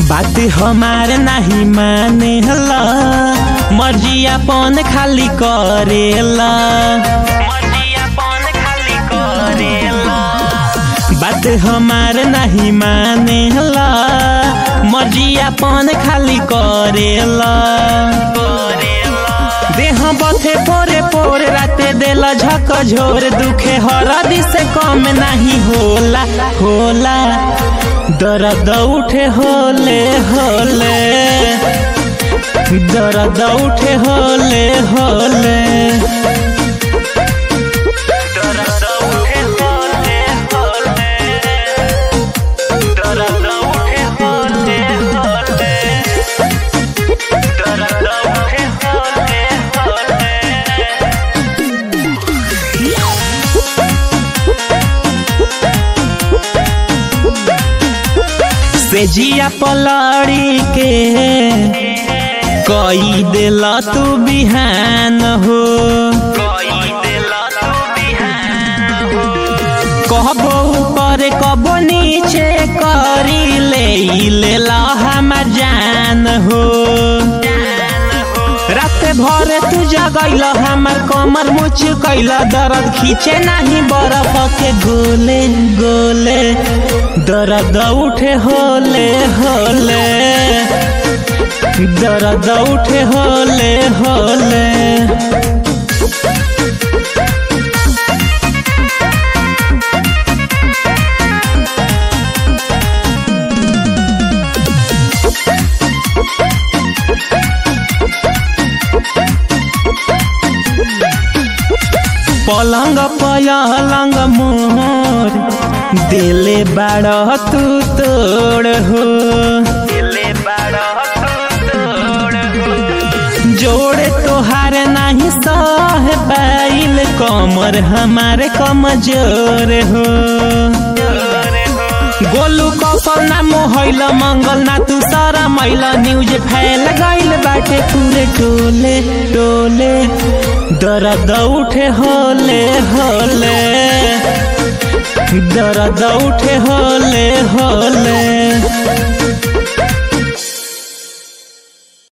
बात हमार नहीं माने हला मर्जी अपन खाली करेला मर्जी अपन खाली करेला बात हमार नहीं माने हला मर्जी अपन खाली करेला देह बथे पोरे पोरे राते देला झक झोर दुखे हरदी से कम नहीं होला होला दर्द उठे होले होले दर्द उठे होले होले दर्द उठे होले होले दर्द उठे होले होले दर्द उठे होले होले से जिया पलड़ी के कई दिल तू बिहान हो कहबो ऊपर कबो नीचे करी ले लेला हमार जान हो रात भर तू जगैल हमार कमर मुच कैल दर्द खींचे नहीं बर्फ के गोले गोले दर्द उठे होले होले दर्द उठे होले होले पलंग पलंग मोर दिले बाड़ तू तोड़ हो जोड़े तोहार नहीं सह पाइल कमर हमारे कमजोर हो गोलू कौशल ना मोहैल मंगल ना तू सारा मैला न्यूज फैल गइल बाटे पूरे टोले टोले दर्द उठे होले होले दर्द उठे होले होले